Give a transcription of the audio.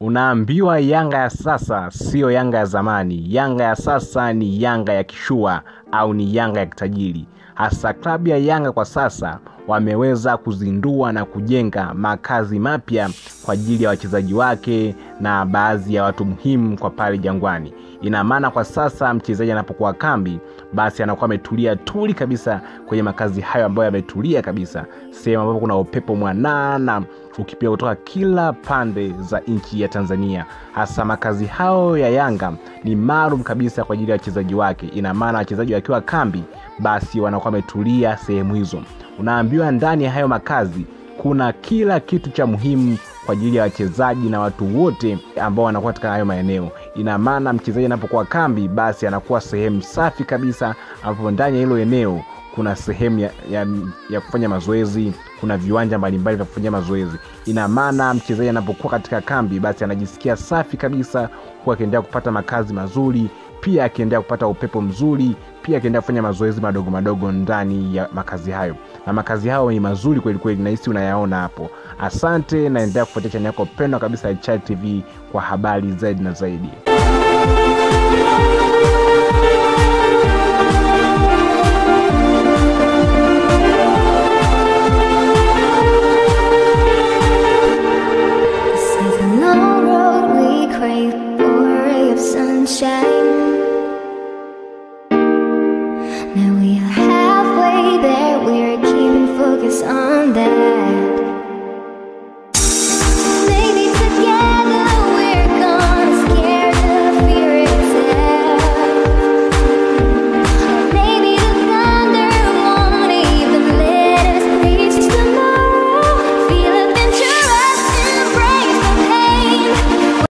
Unaambiwa Yanga ya sasa siyo Yanga ya zamani. Yanga ya sasa ni Yanga ya kishua au ni Yanga ya kitajiri. Hasa klabu ya Yanga kwa sasa wameweza kuzindua na kujenga makazi mapya kwa ajili ya wachezaji wake na baadhi ya watu muhimu kwa pale Jangwani. Ina maana kwa sasa mchezaji anapokuwa kambi, basi anakuwa ametulia tuli kabisa kwenye makazi hayo ambayo yametulia kabisa, sehemu ambapo kuna upepo mwanana ukipiga kutoka kila pande za nchi ya Tanzania. Hasa makazi hayo ya Yanga ni maalum kabisa kwa ajili ya wachezaji wake. Ina maana wachezaji wakiwa kambi, basi wanakuwa wametulia sehemu hizo. Unaambiwa ndani ya hayo makazi kuna kila kitu cha muhimu kwa ajili ya wachezaji na watu wote ambao wanakuwa katika hayo maeneo. Ina maana mchezaji anapokuwa kambi, basi anakuwa sehemu safi kabisa, ambapo ndani ya hilo eneo kuna sehemu ya, ya, ya kufanya mazoezi, kuna viwanja mbalimbali vya kufanyia mazoezi. Ina maana mchezaji anapokuwa katika kambi, basi anajisikia safi kabisa, huku akiendelea kupata makazi mazuri, pia akiendelea kupata upepo mzuri, pia akiendelea kufanya mazoezi madogo madogo ndani ya makazi hayo, na makazi hayo ni mazuri kweli kweli, nahisi unayaona hapo. Asante, naendelea kufuatia chaneli yako pendwa kabisa ya Chali TV kwa habari zaidi na zaidi. This is a long road we crave for a ray of sunshine. Now we are halfway there, we're keeping focus on that.